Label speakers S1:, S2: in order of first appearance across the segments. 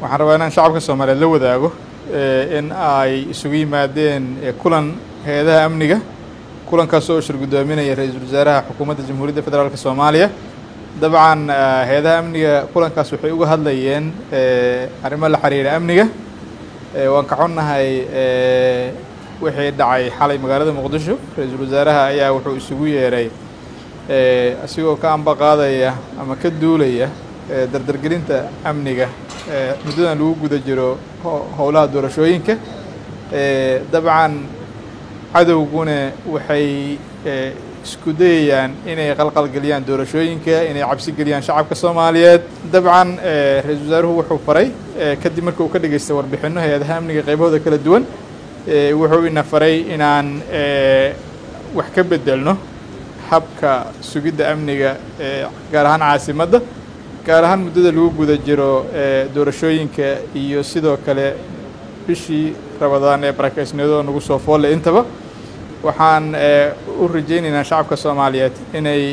S1: waxaan rabaa inaan shacabka soomaaliyeed la wadaago in ay isugu yimaadeen kulan hay-adaha amniga kulankaas oo shir guddoominaya ra-iisul wasaaraha xukuumadda jamhuuriyadda federaalk soomaaliya dabcan hay-adaha amniga kulankaas waxay uga hadlayeen arrimo la xiriira amniga waan ka xunnahay wixii dhacay xalay magaalada muqdisho ra-iisul wasaaraha ayaa wuxuu isugu yeeray asigoo ka amba qaadaya ama ka duulaya dardargelinta amniga muddadan lagu guda jiro howlaha doorashooyinka dabcan cadowguna waxay isku dayayaan inay qalqalgeliyaan doorashooyinka inay cabsi geliyaan shacabka soomaaliyeed dabcan ra-iisul wasaaruhu wuxuu faray kadib marka uu ka dhageystay warbixinno hay-adaha amniga qaybahooda kala duwan wuxuu ina faray inaan wax ka bedelno habka sugidda amniga gaar ahaan caasimadda gaar ahaan muddada lagu guda jiro doorashooyinka iyo sidoo kale bishii rabadaan ee barakaysniyadoo nagu soo foolle intaba waxaan u rajaynaynaa shacabka soomaaliyeed inay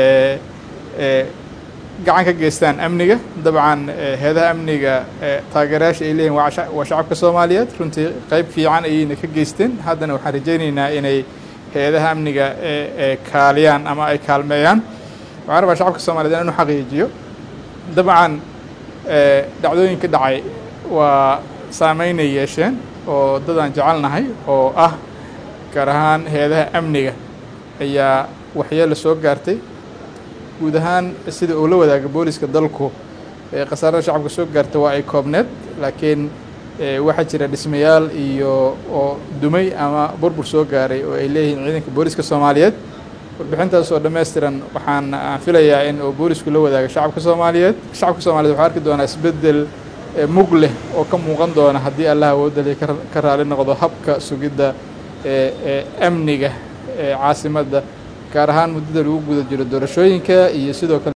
S1: gacan ka geystaan amniga dabcan heedaha amniga taageerayaasha ay leeyihin waa shacabka soomaaliyeed runtii qayb fiican ayayna ka geysteen haddana waxaan rajaynaynaa inay hay-adaha amniga kaaliyaan ama ay kaalmeeyaan waxaan rabaa shacabka soomaliyeed inaan u xaqiijiyo dabcan dhacdooyinka dhacay waa saameynay yeesheen oo dadaan jecelnahay oo ah gaar ahaan hay-adaha amniga ayaa waxyeelo soo gaartay guud ahaan sida uu la wadaaga booliska dalku khasaarada shacabka soo gaarta waa ay koobneed laakiin waxaa jira dhismayaal iyo oo dumay ama burbur soo gaaray oo ay leeyihiin ciidanka booliska soomaaliyeed warbixintaas oo dhammaystiran waxaan filayaa in uu boolisku la wadaaga shacabka soomaaliyeed shacabka soomaliyeed waxaa arki doonaa isbeddel mug leh oo ka muuqan doona haddii allah awoodali ka raali noqdo habka sugidda amniga caasimadda gaar ahaan muddada lagu guda jiro doorashooyinka iyo sidoo kale